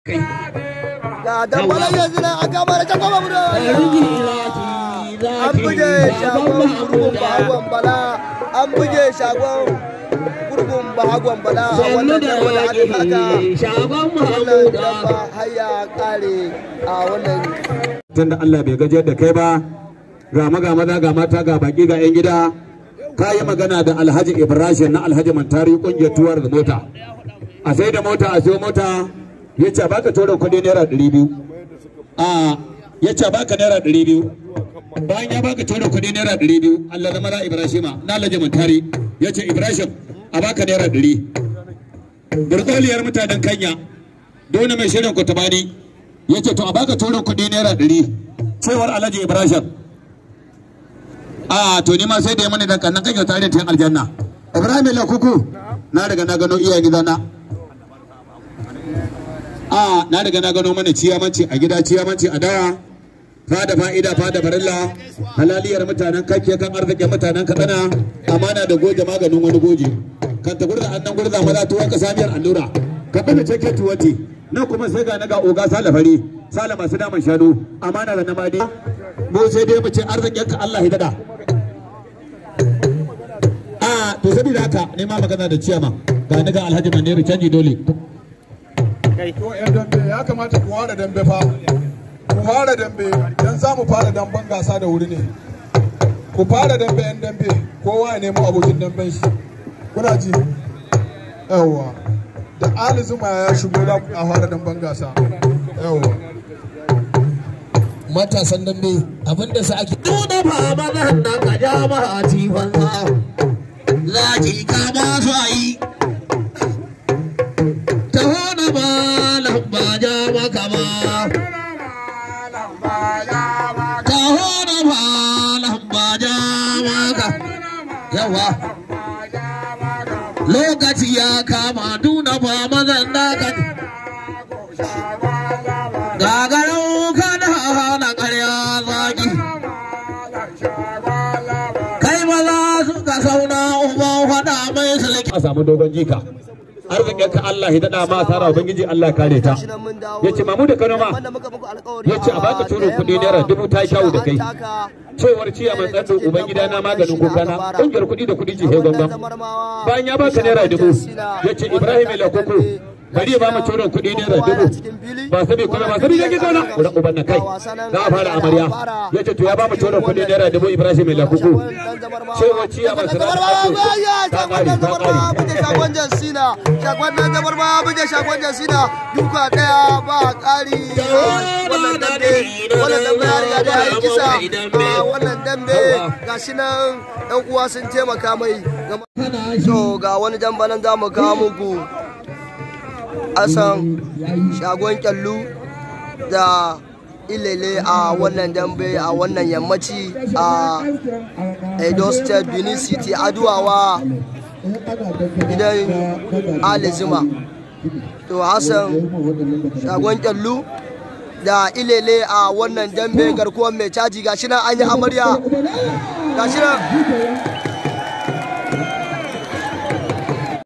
ga dambalan yanzu nan aka mara ta goma mu an buge shagon gurgun bahagon bala an buge shagon gurgun bahagon bala a wannan damba da aka taka wannan damba har ya kare a wannan tunda Allah bai gajiyar da kai ba ga maga maza ga mata ga baki ga 'yan gida ka yi magana da alhaji ibrahim na alhaji mantari kungiyar tuwar da mota a sai da mota a siyo mota ya ce baka tura kuɗi naira ɗari biyu a ya ce baka naira ɗari biyu bayan ya baka tura kuɗi naira ɗari biyu allah na maza ibrahim na alhaji mantari ya ce ibrahim a baka naira ɗari burkoliyar mutanen kanya dole mai shirin kutabani ya ce to a baka tura kuɗi naira ɗari cewar alhaji ibrahim a to ni ma sai da ya mani dan kannan kan kyauta irin tayin aljanna ibrahim la kuku na daga na gano iyayen gidana a na daga na gano mana ciyamanci a gida ciyamanci a dawa fada fa'ida fada barilla halaliyar mutanen kake kan arzikin mutanen katsina amana da goje maganin wani goje kan ta gurza annan gurza maza tuwon ka samiyar allura ka bada cike tuwati nan kuma sai ga na ga oga salafari sala masu daman shanu amana da namadi mu sai dai mu ce arzikin ka Allah ya dada a to saboda haka ne ma magana da ciyama ga ni ga Alhaji Maniru canji dole To yan dambe ya kamata ku fara dambe fa. Ku fara dambe dan za mu fara damben gasa da wuri ne. Ku fara dambe yan dambe kowa ya nemo abokin damben shi. Kuna ji? Yawwa. Da Ali Zuma ya shigo za ku fara damben gasa. Yawwa. matasan dambe abinda su ake nuna ba mazan nan ka ja ma a tifan za za ki kama su a yi ta hona ba lamba ja maka ba ta hona ba lamba ja maka yawa lokaci ya kama nuna ba mazan nan ka gagarau kada hana ƙarya zaki kai maza suka sauna uban faɗa mai sulki a samu dogon jika arzikin ka Allah ya dada ma sara ubangiji Allah kare ta yace mamu da Kano ma yace a baka turo kuɗi naira dubu ta shawo da kai cewar ciya mai tsando ubangida na maganin kuka na kungiyar kuɗi da kuɗi ce he gangan bayan ya baka naira dubu yace Ibrahim ila koko bari ya ba mu turo kuɗi naira dubu ba sabi kuma ba sabi yake zauna wurin uban na kai za a fara amarya yace to ya ba mu turo kuɗi naira dubu Ibrahim ila koko cewar ciya mai tsando ta kare ta kare shagon jansina shagon nan zabar ba buje shagon jansina duka daya ba kari wannan dambe wannan dambe ya riga da ya kisa a wannan dambe gashi nan yan uwa sun taimaka mai to ga wani damba nan za mu kawo muku asan shagon kyallu da ilele a wannan dambe a wannan yammaci a edo state benin city aduwawa gidan Ali Zuma. To Hassan shagon kyallu da ilele a wannan dambe garkuwar mai caji gashi nan an yi amarya gashi nan